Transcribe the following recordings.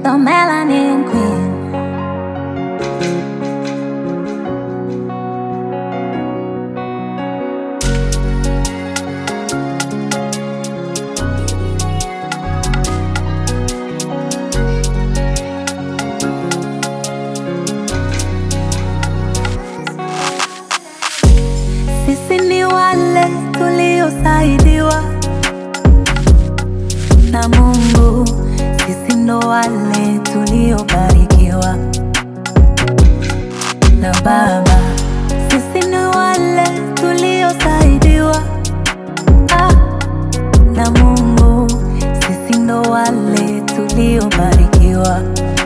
The melanin queen. Sisi ni wale tuliosaidiwa na Mungu, sisi ndo wale tuliobarikiwa na Baba, sisi ni wale tuliosaidiwa ah, na Mungu, sisi ndo wale tuliobarikiwa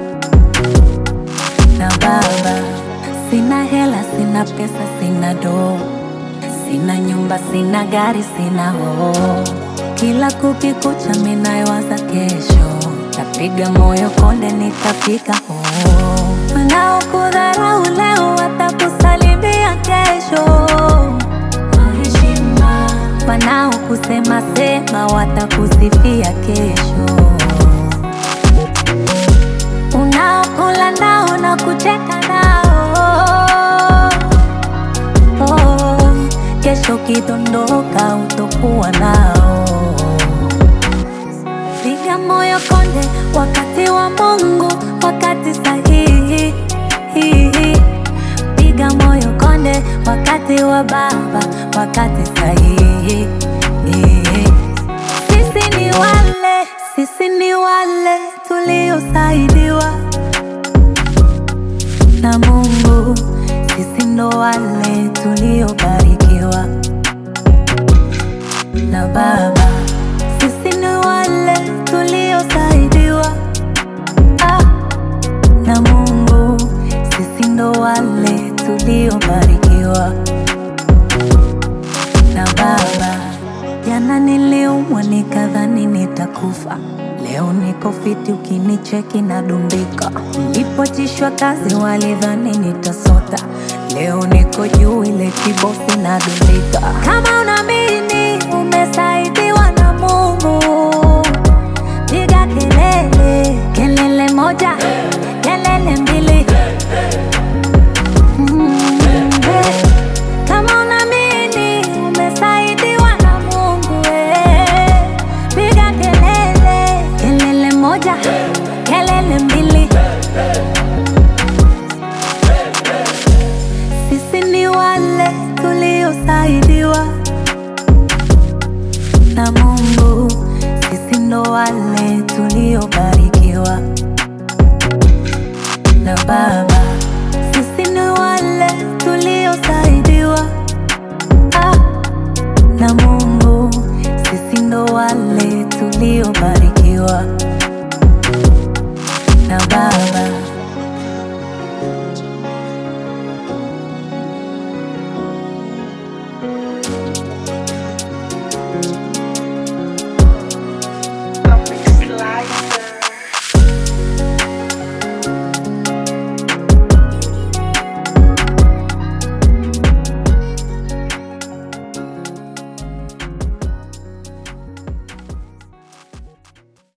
na Baba. Sina hela, sina pesa, sina doo, sina nyumba, sina gari, sina hoo. Kila kukikucha minayowaza kesho, tapiga moyo konde, nitafika hoo. Wanaokudharau leo watakusalimia kesho kwa heshima, wanaokusema sema watakusifia kesho unaokula nao na kucheka nao oh, kesho kidondoka utokuwa nao. Piga moyo konde, wakati wa Mungu, wakati sahihi. Piga moyo konde, wakati wa Baba, wakati sahihi. Sisi ni wale, sisi ni wale tuliosaidiwa na Mungu, sisi ndo wale tuliobarikiwa na Baba, sisi ni wale tuliosaidiwa ah, na Mungu, sisi ndo wale tuliobarikiwa na Baba. Jana niliumwa nikadhani nitakufa, leo niko fiti, ukinicheki nadumbika. Nilipojishwa kazi walidhani nitasota, leo niko juu, ile kibosi nadumbika. Kama unaamini umesaidiwa na Mungu, piga kelele, kelele moja, kelele mbili. Mm, eh. Kama unaamini umesaidiwa na Mungu, eh, piga kelele, kelele moja, kelele mbili. Sisi ni wale tuliosaidiwa na Mungu, sisi ndo wale tuliobarikiwa na Baba, sisi ni wale tuliosaidiwa ah, na Mungu, sisi ndo wale tuliobarikiwa